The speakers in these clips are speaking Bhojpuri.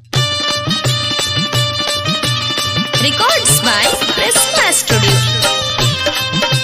Records by Prisma Studio.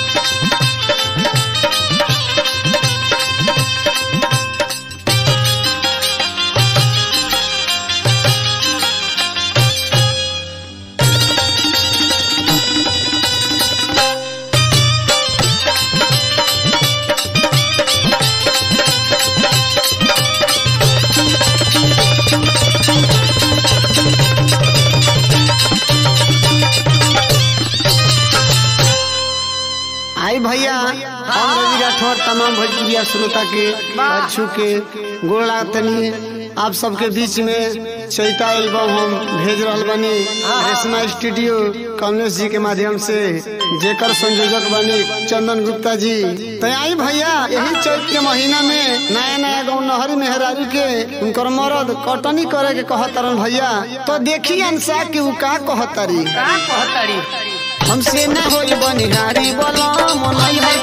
आई भैया हम रवि राठौर तमाम भोजपुरिया श्रोता के अच्छू के गोड़ लागतनी आप सबके बीच में चैता एल्बम हम भेज रहल बनी रेशमा स्टूडियो कमलेश जी के माध्यम से जेकर संयोजक बनी चंदन गुप्ता जी तो आई भैया यही चैत के महीना में नया नया गाँव नहरी मेहरारू के उनकर मरद कटनी करे के कहतरन भैया तो देखी अंसा कि उ का कहतरी का कहतरी हमसे न होई बनिहारी बलम नैहर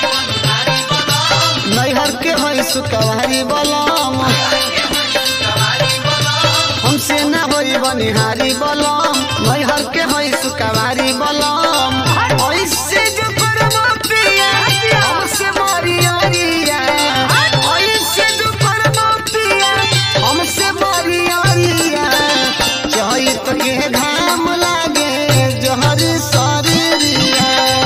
नैहर के होई सुकवारी बलम हमसे न होई बनिहारी बलम नैहर के होई सुकवारी बलम ऐसे जो करबो पिया हमसे मारी अरिया ऐसे जो करबो पिया हमसे मारी अरिया चहित के घाम लागे जहर शरीरिया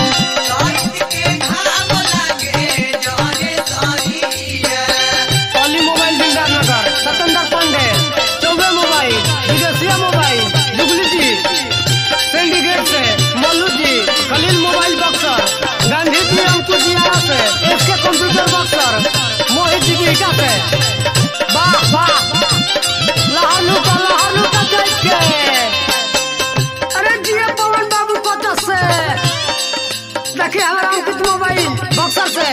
पॉली मोबाइल बिल्डर नगर सतेंद्र पांडे चौबे मोबाइल विदेशिया मोबाइल जुगली जी सिंडिकेट से मल्लू जी खलील मोबाइल बक्सर गांधी जी अंकुश जी आरा से एसके कंप्यूटर बक्सर मोहित जी बिहटा से वाह वाह लहालू का लहालू का जज के अरे जिया पवन बाबू कोटा से देखिए हमारा अंकित मोबाइल बक्सर से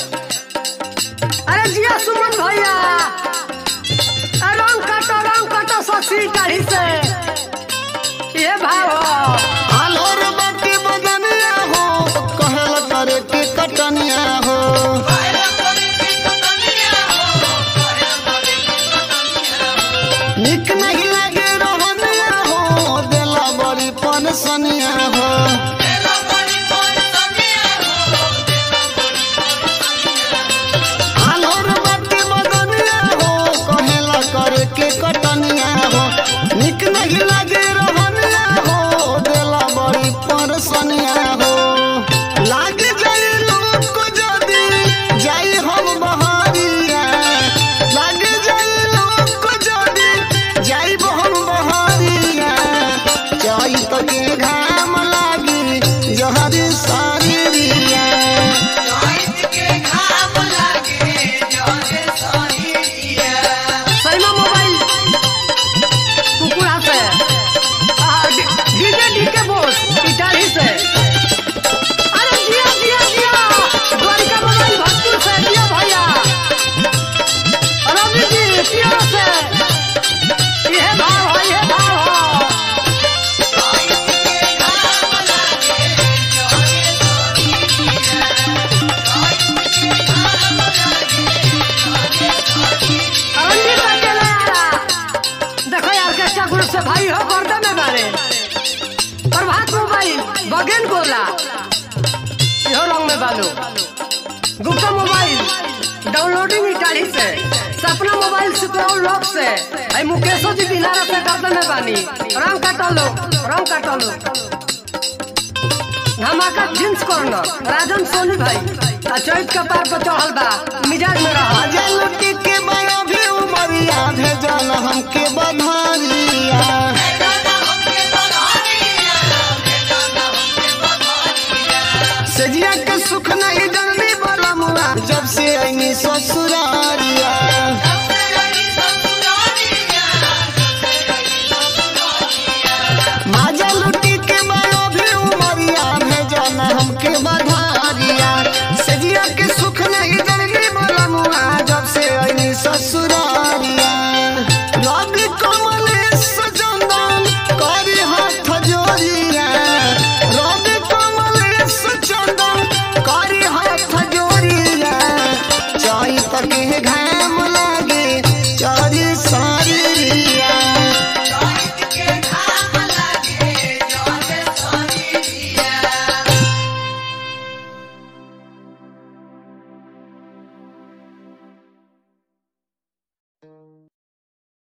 अरे जिया सुमन भैया अरे रंग काटो रंग काटो ससी काढ़ी से ये भाव हो आलोर बाटी बदनिया हो कहल करे के कटनिया हो निक नहीं लागे रहनिया हो देला बड़ी पनसनिया हो आलोर बाटी बदनिया हो कहल करे के कटनिया हो निक नहीं लागे रहनिया हो देला बड़ी पनसनिया हो लाग जाई लोग को जदी जाई हम बहारिया लाग जाई लोग को जदी जाई हम बहारिया चाही तो के घाम लागी जहरी सारिया सैमा मोबाइल कुकुरा से आ, डी- डीजे डी के बोस इटाली से अरे जिया जिया जिया द्वारिका मोबाइल भरपूर से जिया भैया रवि जी पिया से ये भाव है ये भाव हो रंजीत अकेले आरा देखो यार कैसा ग्रुप से भाई हो गर्दन में बारे प्रभात मोबाइल बगेन गोला यो रंग में बालू गुप्ता मोबाइल डाउनलोडिंग इटाली से सपना मोबाइल सुपराउल लॉक से आई मुकेशो जी दिलारा से गर्दन में बानी रंग काटो लो रंग काटो लो धमाका जींस कॉर्नर राजन सोनी भाई आ चौथ का पार पर चढ़ल बा मिजाज में रहा अजल के बड़ा भी उमरिया भेजल हमके बधारिया सजिया के सुख नहीं जननी बलमुआ जब से ऐनी ससुरारिया